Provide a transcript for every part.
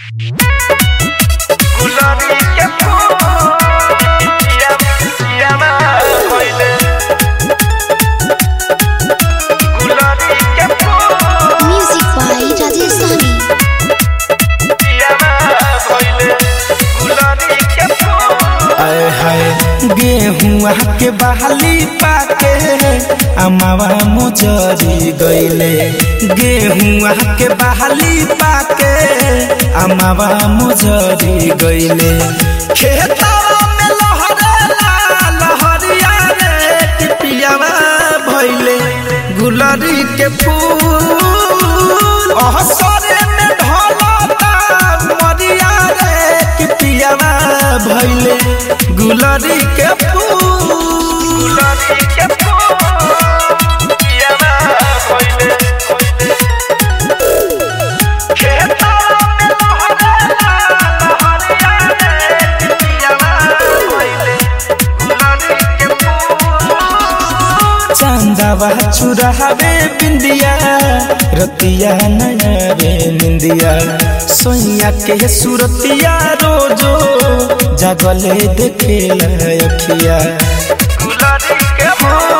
गुलाबी के फूल पिया पिया ना भइले गुलाबी के फूल Music by Rajesh Sahni. पिया ना भइले गुलाबी के फूल आए हाय गेहुआ के बहाली पाके अमावा मुजरी गईले गेहुआ के बहाली पाके अमावा मुजरी गईले खेतवा में लहरेला लहरिया रे टिपियावा भइले गुलरी के फूल अहसरे में ढलता मरिया रे टिपियावा भइले गुलरी के फूल गुलाबी के फूल पिया ना भइले खेतवा में लहरेला लहरिया रे पिया ना भइले गुलाबी के फूल चांदावा चुरावे बिंदिया रतिया नया रे निंदिया सोइया के सुरतिया रोजो जागले देखेला अखिया गुलाबी के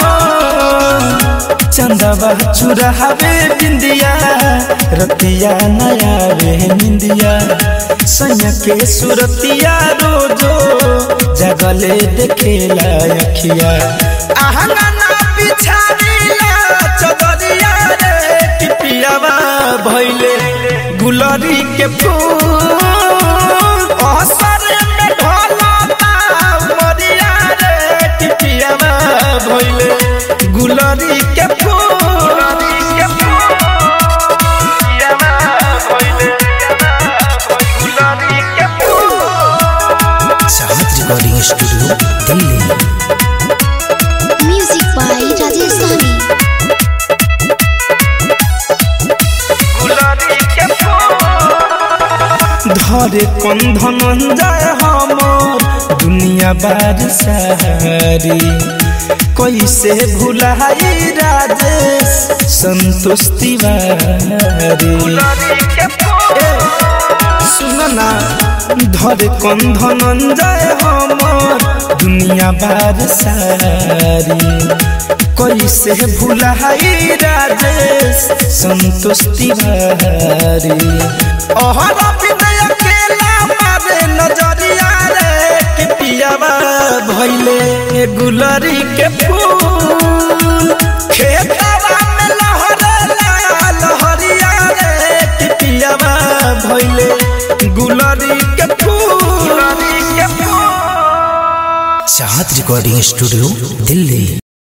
चंदावा चुरावे बिंदिया रतिया नया रे निंदिया सोइया के सुरतिया रोजो जागले देखेला अखिया आहंगना बिछारीला चदरिया रे टिपियावा भइले गुलरी के फूल असर में ढलता मरिया रे टिपियावा भइले गुलरी के फूल गुलाबी के फूल पिया ना भइले गुलाबी के फूल चाहत recording studio Delhi Music by Rajesh Sahni. गुलाबी के फूल धरे कंधन जाय हमर दुनिया बार सारी कैसे भुलाई राजेश संतोष तिवारी गुलाबी के फूल सुनना धरे कंधन जाय हमर दुनिया बार सारी कैसे भुलाई राजेश संतोष तिवारी अहर विनय अकेला मारे नजरिया रे कि पियावा भइले गुलरी के फूल खेतवा में लहरेला लहरिया रे कि पियावा भइले गुलरी के फूल गुलाबी के फूल चाहत रिकॉर्डिंग स्टूडियो दिल्ली